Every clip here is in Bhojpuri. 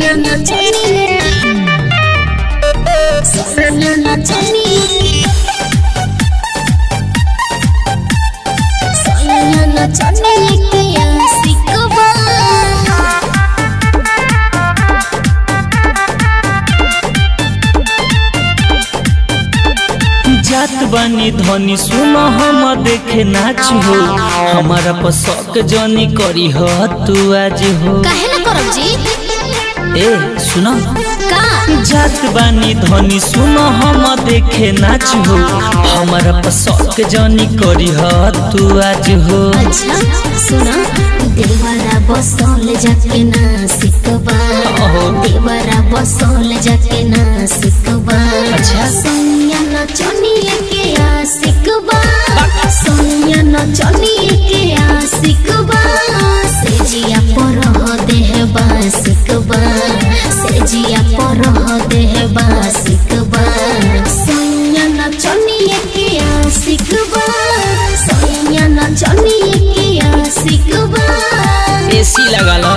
Sonia Nachani Sonia Nachani Sonia Nachani Kaya sikwa जात बानी धनी सुनो हम देखे नाच हो हमारा पसक जनी करी हो तू आज हो काहे ना करब जी ए सुनो का जात बानी धनी सुनो हम देखे नाच हो हमारा पसक जनी करी हो तू आज हो अच्छा सुना देवरा बसौल जाके ना सिकबा ओहो। देवरा बसौल जाके ना सिकबा अच्छा। सोनिया न चनिए के आ सिकबा सोनिया न चनिए के आ सिकबा से जिया पर हो देह बा सिकबा से जिया पर हो देह बा सिकबा सोनिया न चनिए के आ सिकबा सोनिया न चनिए के आ सिकबा एसी लगा लो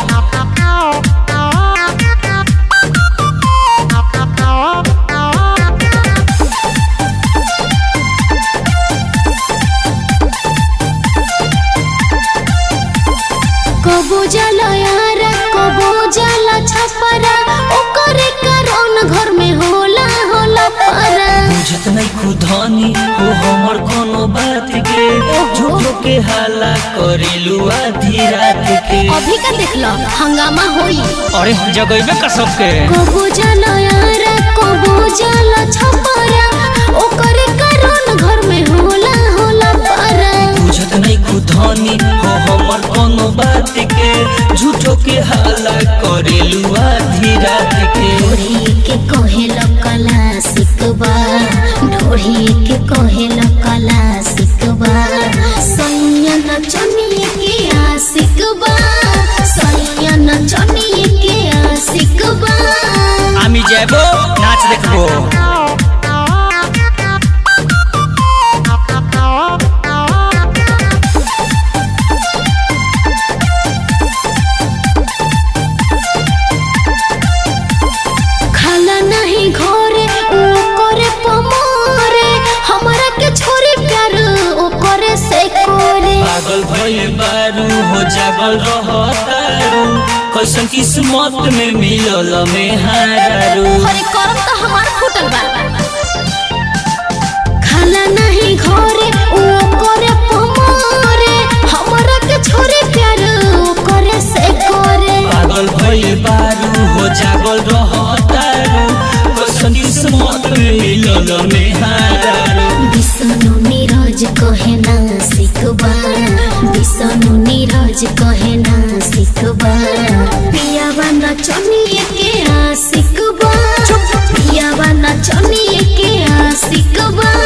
कबो जाला यार कबो जाला छपरा ओकरे कारण घर में होला होला पारा बुझत नहीं खुदानी हो हमर कोनो बात के झूठो के हाला करेलू आधी रात के अभी का देख लो हंगामा होई अरे जगैबे का सबके कबो जाला यार कबो जाला छपरा ओकरे कारण घर में होला होला पारा बुझत नहीं खुदानी हो हमर कोनो बात के झूठो के हाला करेलू आधी रात के ढोढ़ी के कहेल कला सिकबा ढोढ़ी के कहेल कला सिकबा सैया न चनिए के आ सिकबा सैया न चनिए के आ सिकबा আমি যাবো নাচ দেখবো खाला नहीं घरे ओ करे पमारे हमरा के छोरी प्यार ओ करे से करे पागल भइल बारू हो जागल रहतारू कैसन किस्मत में मिलल में हारू हरे करम तो हमार फूटल बा खाला नहीं घरे ओ करे पमारे हमरा के छोरी प्यार ओ करे से करे पागल भइल बारू हो जागल रहतारू कैसन किस्मत में मिलल में हारू विष्णु नीरज कहे ना सिकबा विष्णु नीरज कहे ना सिकबा पियावा न चनिए के आ सिकबा पियावा न चनिए के आ सिकबा